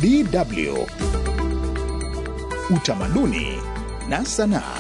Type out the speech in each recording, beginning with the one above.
DW Utamaduni na Sanaa.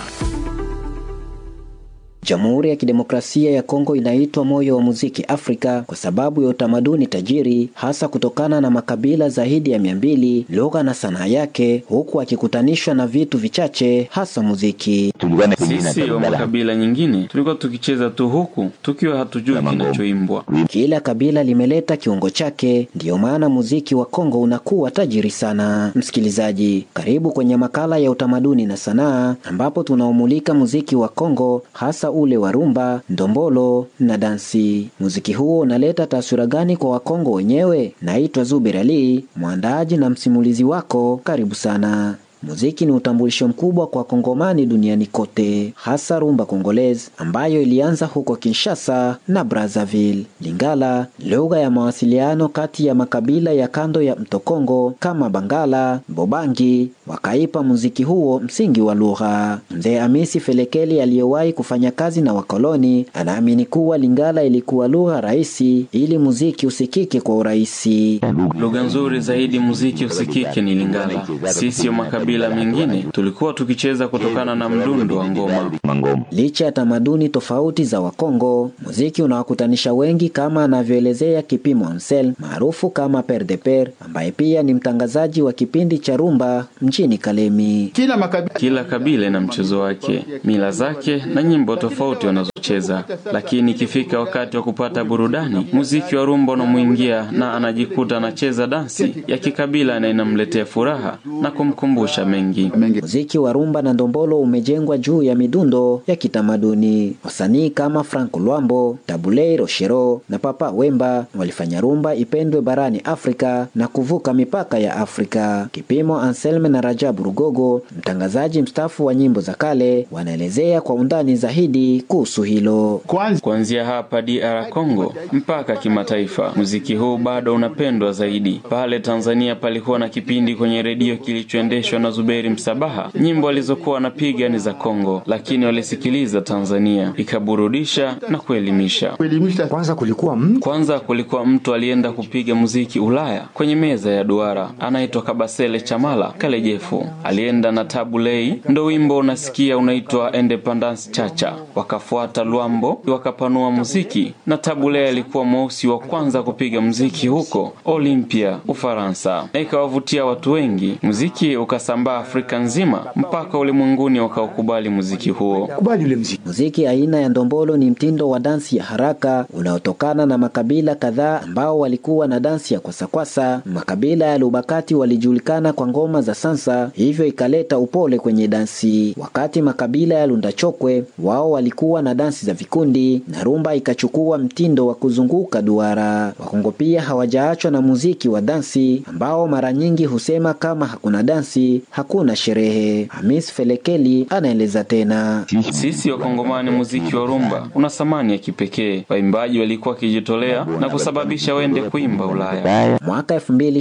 Jamhuri ya Kidemokrasia ya Kongo inaitwa moyo wa muziki Afrika kwa sababu ya utamaduni tajiri, hasa kutokana na makabila zaidi ya mia mbili, lugha na sanaa yake, huku akikutanishwa na vitu vichache, hasa muziki. Sisi wa makabila nyingine tulikuwa tukicheza tu huku tukiwa hatujui kinachoimbwa. Kila kabila limeleta kiungo chake, ndiyo maana muziki wa Kongo unakuwa tajiri sana. Msikilizaji, karibu kwenye makala ya utamaduni na sanaa, ambapo tunaumulika muziki wa Kongo, hasa ule wa rumba, ndombolo na dansi. Muziki huo unaleta taswira gani kwa Wakongo wenyewe? Naitwa Zuber Ali, mwandaaji na msimulizi wako. Karibu sana. Muziki ni utambulisho mkubwa kwa Kongomani duniani kote, hasa rumba Kongolese ambayo ilianza huko Kinshasa na Brazzaville. Lingala, lugha ya mawasiliano kati ya makabila ya kando ya mto Kongo kama Bangala, Bobangi, wakaipa muziki huo msingi wa lugha. Mzee Amisi Felekeli aliyewahi kufanya kazi na wakoloni anaamini kuwa Lingala ilikuwa lugha rahisi ili muziki usikike kwa urahisi. Lugha nzuri zaidi muziki usikike ni Lingala. Sisi wa makabila mengine tulikuwa tukicheza kutokana na mdundo wa ngoma. Licha ya tamaduni tofauti za Wakongo, muziki unawakutanisha wengi, kama anavyoelezea Kipimo Ansel maarufu kama Per de Per, ambaye pia ni mtangazaji wa kipindi cha rumba mjini Kalemi. Kila makabila, Kila kabila ina mchezo wake, mila zake na nyimbo tofauti wanazocheza, lakini ikifika wakati wa kupata burudani, muziki wa rumba unamwingia na anajikuta anacheza dansi ya kikabila na inamletea furaha na kumkumbusha mengi. Muziki wa rumba na ndombolo umejengwa juu ya midundo ya kitamaduni. Wasanii kama Frank Lwambo, Tabulei Roshero na Papa Wemba walifanya rumba ipendwe barani Afrika na kuvuka mipaka ya Afrika. Kipimo Anselme na Rajabu Rugogo, mtangazaji mstaafu wa nyimbo za kale, wanaelezea kwa undani zaidi kuhusu hilo. kwanza Kuanzia hapa DR Congo mpaka kimataifa, muziki huu bado unapendwa zaidi. Pale Tanzania palikuwa na kipindi kwenye redio kilichoendeshwa na Zuberi Msabaha. Nyimbo alizokuwa anapiga ni za Kongo, lakini walisikiliza Tanzania, ikaburudisha na kuelimisha. kuelimisha Kwanza kulikuwa mtu Kwanza kulikuwa mtu alienda kupiga muziki Ulaya kwenye meza ya duara, anaitwa Kabasele Chamala Kalejefu. Alienda na Tabulei, ndo wimbo unasikia unaitwa Independence Chacha. Wakafuata Lwambo, wakapanua muziki, na Tabulei alikuwa mweusi wa kwanza kupiga muziki huko Olympia, Ufaransa, na ikawavutia watu wengi. Muziki ukasambaa Afrika nzima mpaka ulimwenguni wakaukubali muziki huo. kubali ule mziki. Muziki aina ya ndombolo ni mtindo wa dansi ya haraka unaotokana na makabila kadhaa ambao walikuwa na dansi ya kwasakwasa. Makabila ya Lubakati walijulikana kwa ngoma za sansa, hivyo ikaleta upole kwenye dansi, wakati makabila ya Lundachokwe wao walikuwa na dansi za vikundi na rumba ikachukua mtindo wa kuzunguka duara. Wakongo pia hawajaachwa na muziki wa dansi ambao mara nyingi husema kama hakuna dansi hakuna sherehe. Hamis Felekeli anaeleza tena. Sisi Wakongomani, muziki wa rumba una thamani ya kipekee. Waimbaji walikuwa wakijitolea na kusababisha wende kuimba Ulaya. Mwaka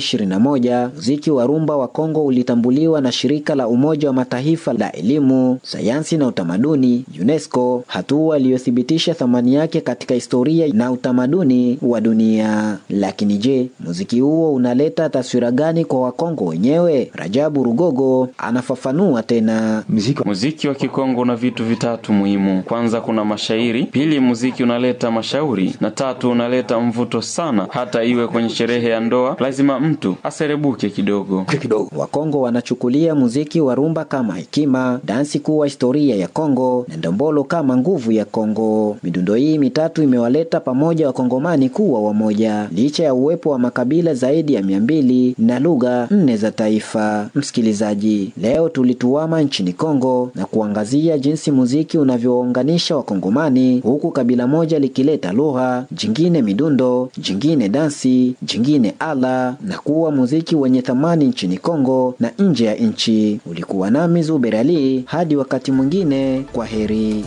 2021 muziki wa rumba wa Kongo ulitambuliwa na shirika la Umoja wa Mataifa la elimu, sayansi na utamaduni UNESCO, hatua iliyothibitisha thamani yake katika historia na utamaduni wa dunia. Lakini je, muziki huo unaleta taswira gani kwa Wakongo wenyewe? Rajabu Rugogo anafafanua tena. Mziki Muziki wa Kikongo una vitu vitatu muhimu. Kwanza kuna mashairi, pili muziki unaleta mashauri, na tatu unaleta mvuto sana. Hata iwe kwenye sherehe ya ndoa, lazima mtu aserebuke kidogo. kidogo Wakongo wanachukulia muziki wa rumba kama hekima, dansi kuwa historia ya Kongo na ndombolo kama nguvu ya Kongo. Midundo hii mitatu imewaleta pamoja Wakongomani kuwa wamoja, licha ya uwepo wa makabila zaidi ya mia mbili na lugha nne za taifa. Msikilizaji, leo tulituama nchini Kongo na kuangazia jinsi muziki unavyounganisha Wakongomani, huku kabila moja likileta lugha, jingine midundo, jingine dansi, jingine ala, na kuwa muziki wenye thamani nchini Kongo na nje ya nchi. Ulikuwa nami Zuber Ali, hadi wakati mwingine, kwa heri.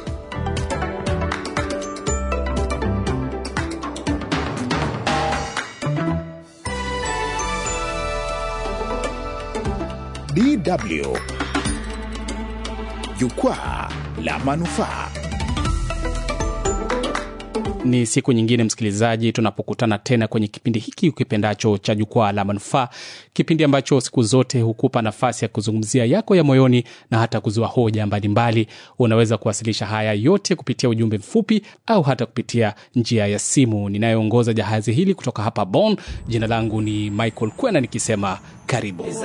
DW Jukwaa la Manufaa. Ni siku nyingine msikilizaji, tunapokutana tena kwenye kipindi hiki ukipendacho cha Jukwaa la Manufaa, kipindi ambacho siku zote hukupa nafasi ya kuzungumzia yako ya moyoni na hata kuzua hoja mbalimbali. Unaweza kuwasilisha haya yote kupitia ujumbe mfupi au hata kupitia njia ya simu. Ninayeongoza jahazi hili kutoka hapa Bonn, jina langu ni Michael Kwena nikisema karibu.